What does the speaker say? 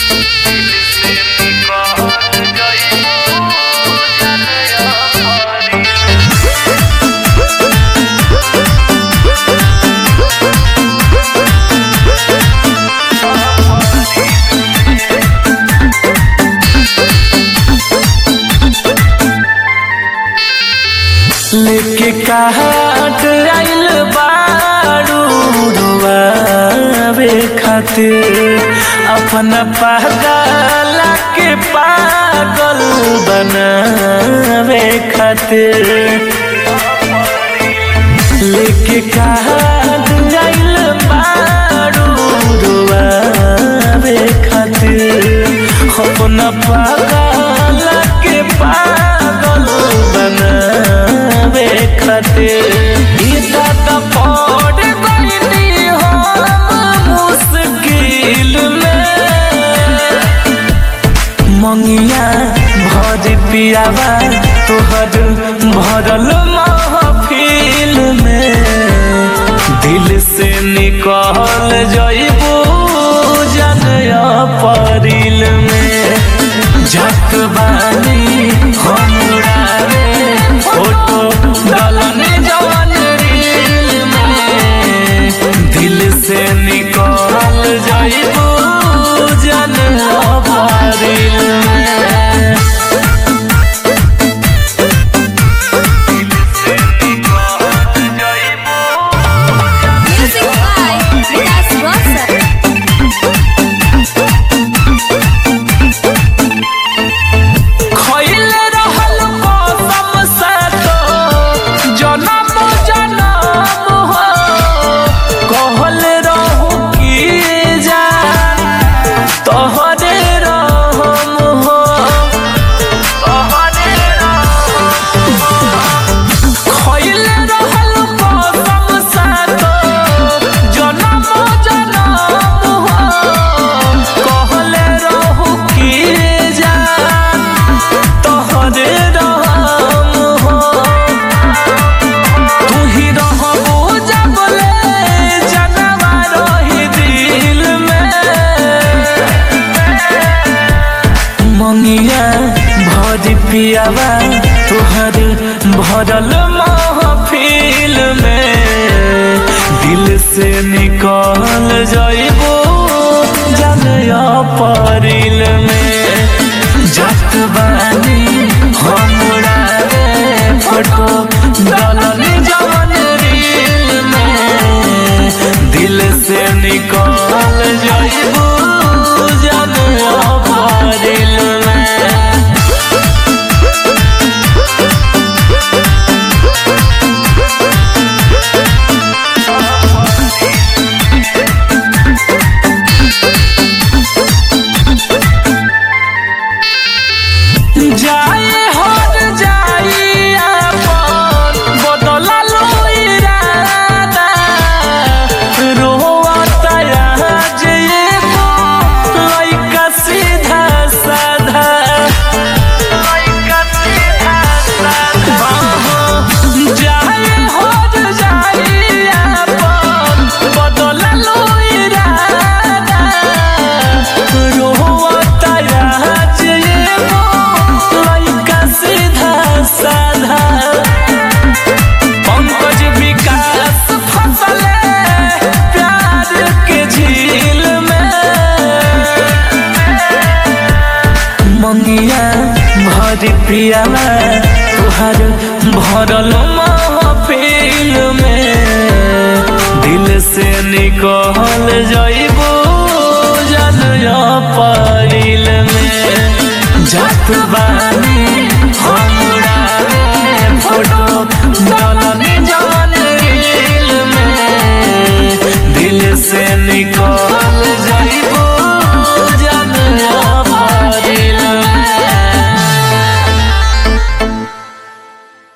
लेके काट आइल बारू रुआवे खातिर अपना पागल के पागल बनावे खातिर लेके काट आइल बारू रुआवे खातिर अपना पागल के पागल बनावे खातिर गीता त पड़ गईली हम मुश्किल में मंगिया भर पियावा तोहर भरल महफिल में दिल से निकल जइबू जनया परिल में जत बानी हमरा रे फोटो डलन जवन रील में दिल से निकल जइबू जनया परिल में Music by Vikas Rosar. खइले रहल कसम से तो जनम जनम हो कहल रहू की जान तोहरे रहम हो तोहरे रहम खइले रहल कसम से तो जनम जनम हो कहल रहू की जान तोहरे रहम हो तू ही रहबो जबले जनवा रही दिल में मंगिया भर पियावा तोहर भरल महफिल में दिल से निकल जइबो जनया परिल में जत बानी हमरा रे फोटो डलन जवन रील में दिल से निकल जइबू जनया परिल में जाए हर जाई अपन बदला लो इरादा रोवता आज एगो लइका सीधा साधा लइका सीधा साधा जाए हर जाई अपन बदला लो इरादा रोवता आज एगो लइका सीधा साधा पंकज विकास फसले प्यार के झील में मंगिया भर पियावा तुहार भरल महफिल में दिल से निकल जइबू जनया परिल में जात बानी हमरा रे फोटो डलन जवन रील में दिल से निकल